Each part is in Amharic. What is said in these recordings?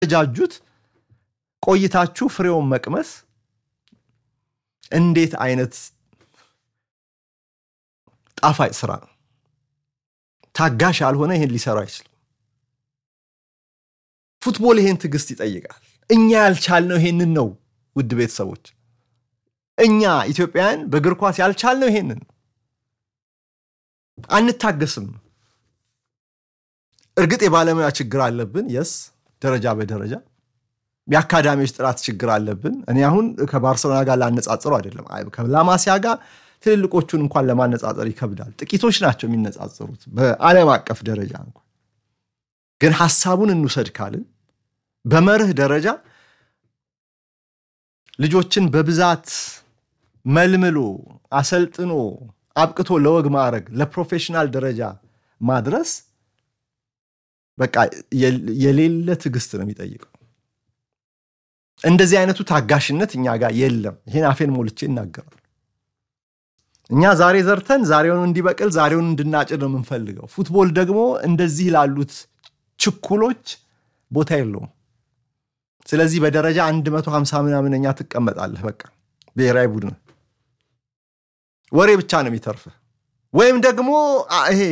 ጃጁት ቆይታችሁ ፍሬውን መቅመስ እንዴት አይነት ጣፋጭ ስራ ነው። ታጋሽ ያልሆነ ይሄን ሊሰራ አይችልም። ፉትቦል ይሄን ትዕግስት ይጠይቃል። እኛ ያልቻልነው ይሄንን ነው። ውድ ቤተሰቦች፣ እኛ ኢትዮጵያውያን በእግር ኳስ ያልቻልነው ይሄንን ነው። አንታገስም። እርግጥ የባለሙያ ችግር አለብን። የስ ደረጃ በደረጃ የአካዳሚዎች ጥራት ችግር አለብን። እኔ አሁን ከባርሰሎና ጋር ላነጻጽረው አይደለም ከላማሲያ ጋር ትልልቆቹን እንኳን ለማነጻጸር ይከብዳል። ጥቂቶች ናቸው የሚነጻጸሩት በዓለም አቀፍ ደረጃ እንኳን። ግን ሀሳቡን እንውሰድ ካልን በመርህ ደረጃ ልጆችን በብዛት መልምሎ አሰልጥኖ አብቅቶ ለወግ ማዕረግ ለፕሮፌሽናል ደረጃ ማድረስ በቃ የሌለ ትዕግስት ነው የሚጠይቀው። እንደዚህ አይነቱ ታጋሽነት እኛ ጋር የለም። ይህን አፌን ሞልቼ ይናገራል። እኛ ዛሬ ዘርተን ዛሬውን እንዲበቅል ዛሬውን እንድናጭድ ነው የምንፈልገው። ፉትቦል ደግሞ እንደዚህ ላሉት ችኩሎች ቦታ የለውም። ስለዚህ በደረጃ 150 ምናምነኛ ትቀመጣለህ። በቃ ብሔራዊ ቡድን ወሬ ብቻ ነው የሚተርፍህ። ወይም ደግሞ ይሄ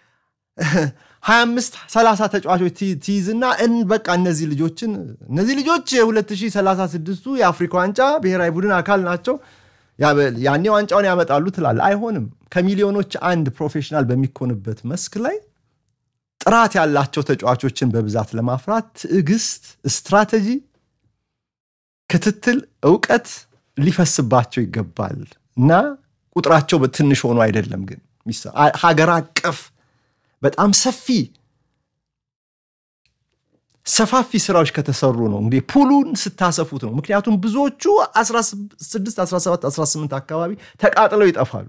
25 30 ተጫዋቾች ትይዝና በቃ እነዚህ ልጆችን እነዚህ ልጆች የ2036ቱ የአፍሪካ ዋንጫ ብሔራዊ ቡድን አካል ናቸው ያኔ ዋንጫውን ያመጣሉ ትላለ። አይሆንም። ከሚሊዮኖች አንድ ፕሮፌሽናል በሚኮንበት መስክ ላይ ጥራት ያላቸው ተጫዋቾችን በብዛት ለማፍራት ትዕግስት፣ ስትራቴጂ፣ ክትትል፣ እውቀት ሊፈስባቸው ይገባል እና ቁጥራቸው ትንሽ ሆኖ አይደለም ግን ሀገር አቀፍ በጣም ሰፊ ሰፋፊ ስራዎች ከተሰሩ ነው እንግዲህ ፑሉን ስታሰፉት ነው። ምክንያቱም ብዙዎቹ 16፣ 17፣ 18 አካባቢ ተቃጥለው ይጠፋሉ።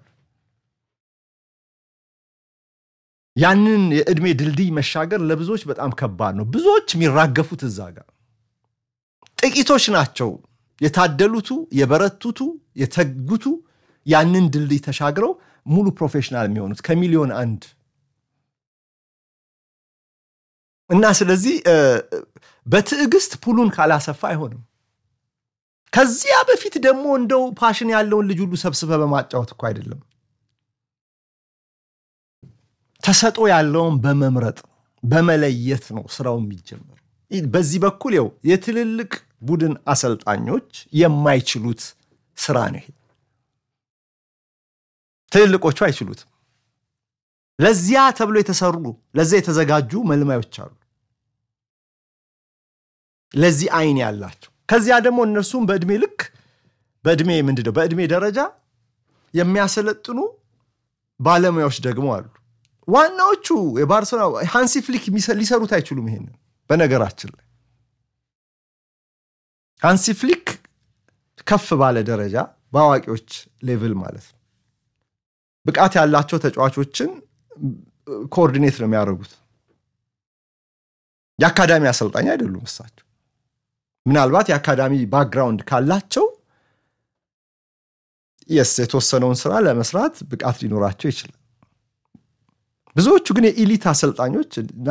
ያንን የዕድሜ ድልድይ መሻገር ለብዙዎች በጣም ከባድ ነው። ብዙዎች የሚራገፉት እዛ ጋር ጥቂቶች ናቸው የታደሉቱ፣ የበረቱቱ፣ የተጉቱ ያንን ድልድይ ተሻግረው ሙሉ ፕሮፌሽናል የሚሆኑት ከሚሊዮን አንድ እና ስለዚህ በትዕግስት ፑሉን ካላሰፋ አይሆንም። ከዚያ በፊት ደግሞ እንደው ፓሽን ያለውን ልጅ ሁሉ ሰብስበ በማጫወት እኮ አይደለም። ተሰጦ ያለውን በመምረጥ በመለየት ነው ስራው የሚጀምር። በዚህ በኩል ው የትልልቅ ቡድን አሰልጣኞች የማይችሉት ስራ ነው ይሄ። ትልልቆቹ አይችሉትም። ለዚያ ተብሎ የተሰሩ ለዚያ የተዘጋጁ መልማዮች አሉ፣ ለዚህ አይን ያላቸው። ከዚያ ደግሞ እነርሱም በእድሜ ልክ በእድሜ ምንድን ነው በእድሜ ደረጃ የሚያሰለጥኑ ባለሙያዎች ደግሞ አሉ። ዋናዎቹ የባርሰሎና ሃንሲ ፍሊክ ሊሰሩት አይችሉም። ይሄንን በነገራችን ላይ ሃንሲ ፍሊክ ከፍ ባለ ደረጃ በአዋቂዎች ሌቭል ማለት ነው ብቃት ያላቸው ተጫዋቾችን ኮኦርዲኔት ነው የሚያደርጉት። የአካዳሚ አሰልጣኝ አይደሉም እሳቸው። ምናልባት የአካዳሚ ባክግራውንድ ካላቸው የስ የተወሰነውን ስራ ለመስራት ብቃት ሊኖራቸው ይችላል። ብዙዎቹ ግን የኢሊት አሰልጣኞች እና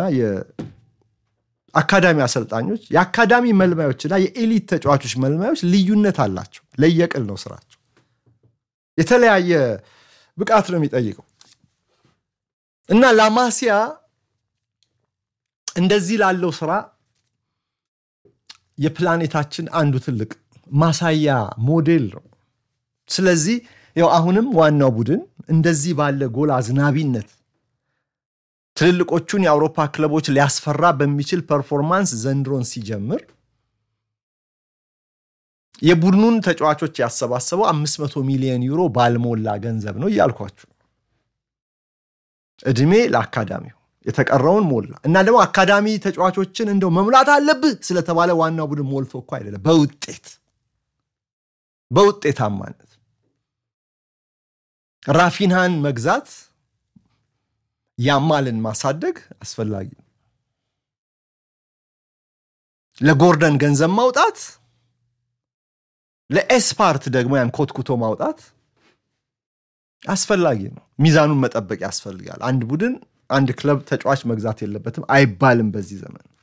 የአካዳሚ አሰልጣኞች የአካዳሚ መልማዮች እና የኤሊት ተጫዋቾች መልማዮች ልዩነት አላቸው። ለየቅል ነው ስራቸው። የተለያየ ብቃት ነው የሚጠይቀው እና ላማሲያ እንደዚህ ላለው ስራ የፕላኔታችን አንዱ ትልቅ ማሳያ ሞዴል ነው። ስለዚህ ያው አሁንም ዋናው ቡድን እንደዚህ ባለ ጎል አዝናቢነት ትልልቆቹን የአውሮፓ ክለቦች ሊያስፈራ በሚችል ፐርፎርማንስ ዘንድሮን ሲጀምር የቡድኑን ተጫዋቾች ያሰባሰበው 500 ሚሊዮን ዩሮ ባልሞላ ገንዘብ ነው እያልኳችሁ። እድሜ ለአካዳሚው የተቀረውን ሞላ እና ደግሞ አካዳሚ ተጫዋቾችን እንደው መሙላት አለብህ ስለተባለ ዋናው ቡድን ሞልቶ እኮ አይደለም፣ በውጤት በውጤታማነት ራፊንሃን መግዛት ያማልን ማሳደግ አስፈላጊ ነው። ለጎርደን ገንዘብ ማውጣት፣ ለኤስፓርት ደግሞ ያን ኮትኩቶ ማውጣት አስፈላጊ ነው። ሚዛኑን መጠበቅ ያስፈልጋል። አንድ ቡድን አንድ ክለብ ተጫዋች መግዛት የለበትም አይባልም በዚህ ዘመን።